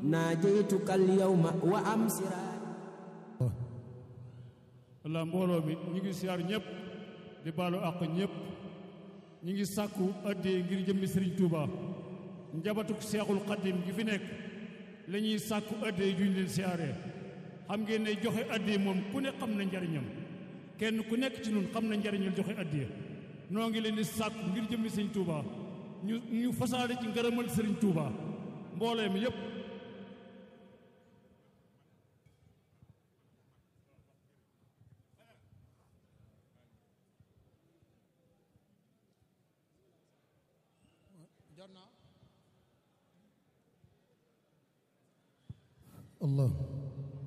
naajaytuka alyawma wa amsira walla mbooloo mi ñu ngi siyaar ñëpp di baalu àq ñëpp ñu ngi sàkku addee ngir jëmmi sëriñ Touba njabatuk seexul xaddim gi fi nekk la ñuy sàkku addee juñ leen siyaaree xam ngeen ne joxe addee moom ku ne xam na njariñam kenn ku nekk ci nun xam na njariñal joxe addee noo ngi leen di sàkku ngir jëmmi sëriñ Touba ñu ñu fasaale ci ngërëmal sëriñ Touba mboolee mi yépp الله